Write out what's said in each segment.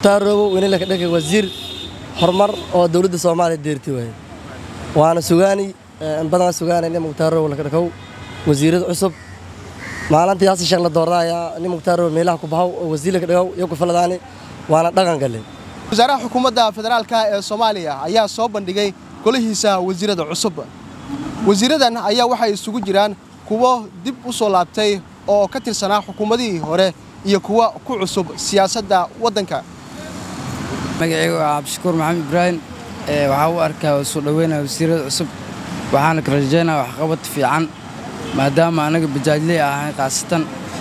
taarobo wenila ka dhigay wasiir horumar oo dowladda soomaaliya deerti waaye waana sugaani in badan sugaanay nin muktaarobo laka dhakaw wasiirada cusub maalintii hasi sheekh la doordaaya nin muktaarobo meelaha ku bahaw oo wasiir laka dhagaw iyo ku faladaani waana dhaqan gale wasaaraha xukuumadda federaalka ee soomaaliya ayaa soo bandhigay golihiisa wasiirada cusub wasiiradan ayaa waxay isugu jiraan kuwo dib u soo laabtay oo ka tirsanaa xukuumadihii hore iyo kuwa ku cusub siyaasadda waddanka magacaygu waa cabdishakuur maxamed ibraahim waxaa u arkaa soo dhoweynaya wasiirada cusub waxaana ka rajaynaya waxqabad fiican maadaama anaga bajaajley ahayn khaasatan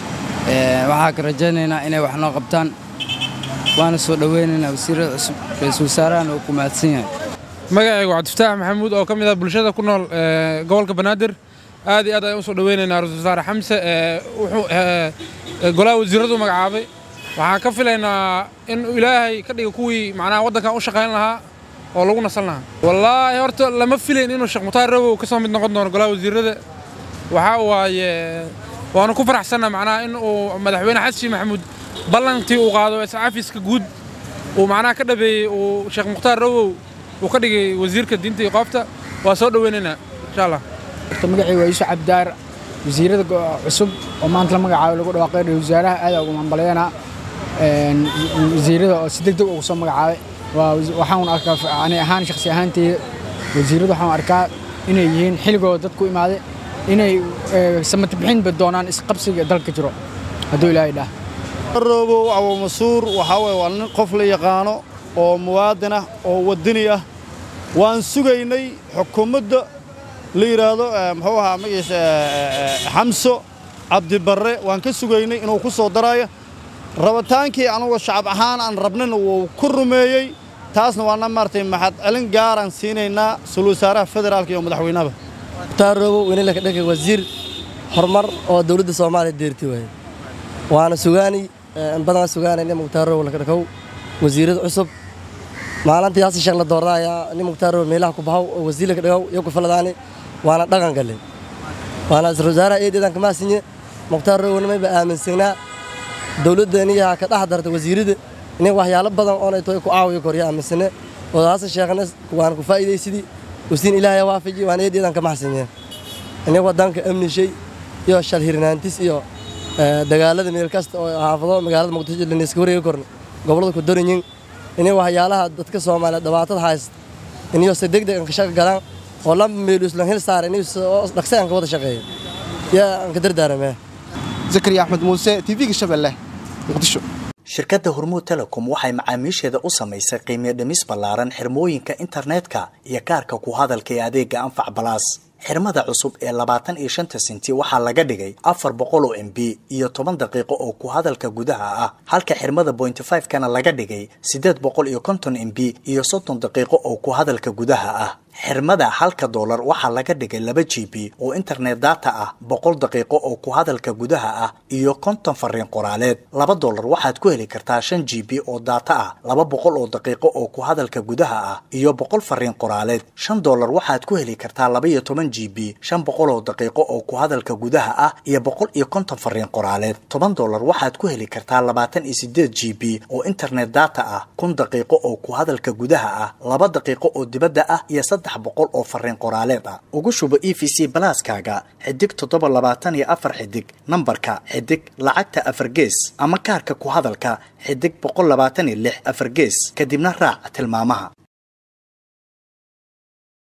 waxaa ka rajaynaynaa inay wax noo qabtaan waana soo dhoweynaynaa wasiirada cusub ra-iisul wasaarahana uu ku mahadsan yahay magacaygu cabdifataax maxamuud oo ka mid ah bulshada ku nool gobolka banaadir aad iyo aad ayaan u soo dhoweynaynaa ra-isul wasaare xamse wuxuu golaha wasiiradu magacaabay waxaan ka filaynaa in ilaahay ka dhiga kuwii macnaha waddankan u shaqayn lahaa oo lagu nasan lahaa wallaahi horta lama filayn inuu sheekh mukhtaar rabow ka soo mid noqon doono golaha wasiirada waxaa waaye waanu ku faraxsanna macnaha in uu madaxweyne xasan maxamuud ballantii uu qaado iscafiska guud uu macnaha ka dhabeeyey uu sheekh mukhtaar rabow uu ka dhigay wasiirka diinta iyo qoofta waa soo dhoweynaynaa insha allah horta magacii waa yuusuf cabdaar wasiirada cusub oo maanta la magacaabo lagu dhawaaqay ra-isul wasaaraha aad ugu hambalyeena wasiirada oo si deg deg ugu soo magacaabay waxaan arkaa ani ahaan shakhsi ahaanteyda wasiirada waxaan arkaa inay yihiin xilligooda dadku imaaday inay samata bixinba doonaan isqabsiga dalka jiro hadduu ilaahay dhah roobow abu masuur waxaa weye waa nin qof la yaqaano oo muwaadin ah oo waddani ah waan sugaynay xukuumadda la yidhaahdo muxuu ahaa magaciisa xamso cabdibarre waan ka sugaynay inuu ku soo daraayo rabitaankii anugu shacab ahaan aan rabnina wuu ku rumeeyey taasna waana maartay maxad celin gaaraan siinaynaa sul wasaaraha federaalka iyo madaxweynahaba muktaarobo wenila ka dhigay wasiir horumar oo dowladda soomaaliya deerti waaye waana sugaani in badan sugaanay nin muktaarobo laka dhakaw wasiirada cusub maalintii hasi sheekh la doordaaya nin muktaarobo meelaha ku bahaw oo wasiir laka dhagaw iyo ku faladaani waana dhaqan gale waana ra-isul wasaaraha eedeedan kamaasinye muktaarobo nimayba aaminsanaa dowladdaniyaha ka dhex darta wasiirada nin waxyaalo badan oonay toy ku caawiyo korya aaminsane oo hase sheekhna waan ku faa'iidaysidii wasiin ilaahay waafaji waan eedeedan ka maxsanyeen nin waddanka amnishay iyo shalhirnaantis iyo dagaalada meel kasta oo xaafado magaalada muqdisho laneyska wareegi korna gobollada ku daranyin inay waxyaalaha dadka soomaaliyeed dhibaatada haysta inay si degdeg an ka shaqo galaan oo laba meel islan hil saar inay dhaqsi aan ka wada shaqeeyo yaa aan ka dardaaramee zakariya axmed muuse tv-ga shabeelle muqdisho shirkadda hormuud telecom waxay macaamiisheeda u samaysay qiimiyo dhimis ballaaran xirmooyinka internetka iyo kaarka ku hadalka ee adeega anfac balaas xirmada cusub ee labaatan iyo shanta senti waxaa laga dhigay afar boqol oo m b iyo toban daqiiqo oo ku hadalka gudaha ah halka xirmada bointy five kana laga dhigay siddeed boqol iyo konton m b iyo soddon daqiiqo oo ku hadalka gudaha ah xirmada halka doolar waxaa laga dhigay laba g b oo internet data ah boqol daqiiqo oo ku hadalka gudaha ah iyo konton fariin qoraaleed laba doolar waxaad ku heli kartaa shan g b oo data ah laba boqol oo daqiiqo oo ku hadalka gudaha ah iyo boqol fariin qoraaleed shan doolar waxaad ku heli kartaa laba iyo toban g b shan boqol oo daqiiqo oo ku hadalka gudaha ah iyo boqol iyo konton fariin qoraaleed toban doolar waxaad ku heli kartaa labaatan iyo sideed g b oo internet data ah kun daqiiqo oo ku hadalka gudaha ah laba daqiiqo oo dibadda ah iyo saddex boqol oo fariin qoraaleed ah ugu shubo e v c balaaskaaga xidig toddoba labaatan iyo afar xidig nambarka xidig lacagta afar gees ama kaarka ku hadalka xidig boqol labaatan iyo lix afar gees kadibna raac tilmaamaha